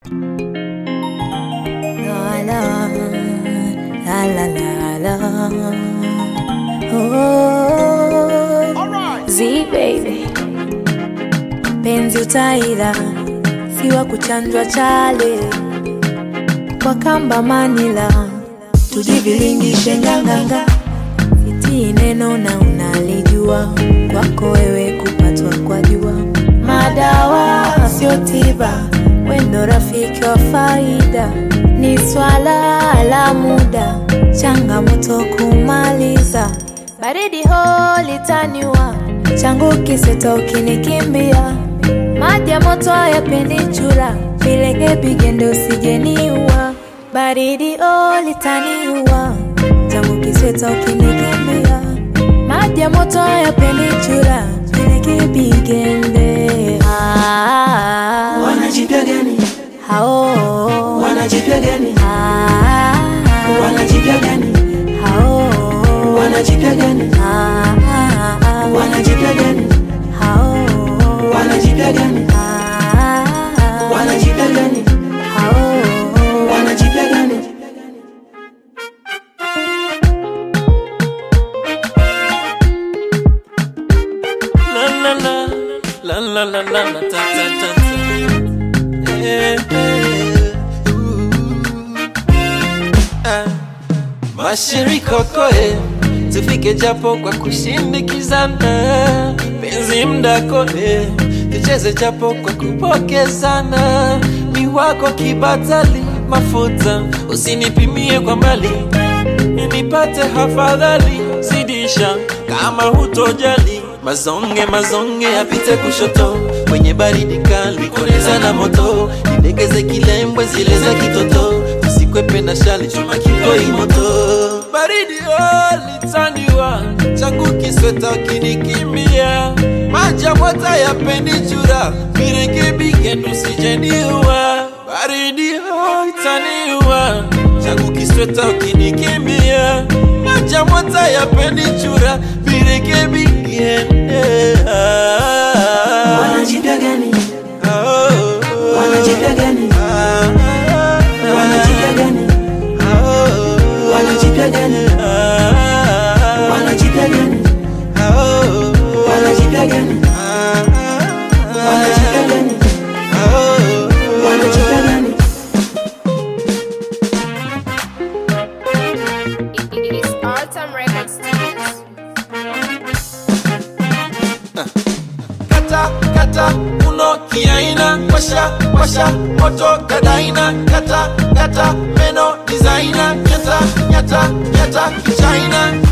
La la la la la la. Oh, Z baby, penzi utaila siwa kuchanjwa chale kwa kamba Manila, tujivilingishe nganganga, sitii neno na unalijua, kwako wewe kupatwa kwa jua, madawa sio tiba, wendo rafiki wa faida, ni swala la muda, changamoto kumaliza, baridi ho litaniwa, changu kiseta ukinikimbia, maji ya moto hayapendi chura, vilege bigende usijeniua, baridi oh litaniua, changu kiseta ukinikimbia, maji ya moto hayapendi chura, vilege bigende ah, Wanajipya gani? hao Wanajipya gani? ah, Wanajipya gani? hao Wanajipya gani? ah, Wanajipya gani? hao Wanajipya gani? ah, Wanajipya gani? hao Wanajipya gani? La la la la la la la la ta ta ta ta. Eh, eh, ooh. Ah. Mashirikoko eh, tufike japo kwa kushindikizana, penzi mdako eh, tucheze japo kwa kupokezana, ni wako kibatali mafuta, usinipimie kwa mbali nipate hafadhali, zidisha kama hutojali. Mazonge mazonge yapite kushoto, kwenye baridi kali koleza na moto, nidegeze kilembwe zile za kitoto, tusikwepe na shali chuma kikoi moto. Baridi oh, litaniwa changu kisweta ukinikimbia, maji ya moto yapendi chura, virekebike tusijeniua. Baridi oh, itaniwa changu kisweta ukinikimbia, maji ya moto yapendi chura, virekebike Wanajipya gani? Wanajipya gani? Wanajipya gani? Wanajipya gani? Wanajipya gani? Wanajipya gani? Wanajipya gani? Wanajipya gani? It's Autumn Record Studios. kata kata uno kiaina washa washa moto kadaina kata kata meno designer nyata nyata nyata kichaina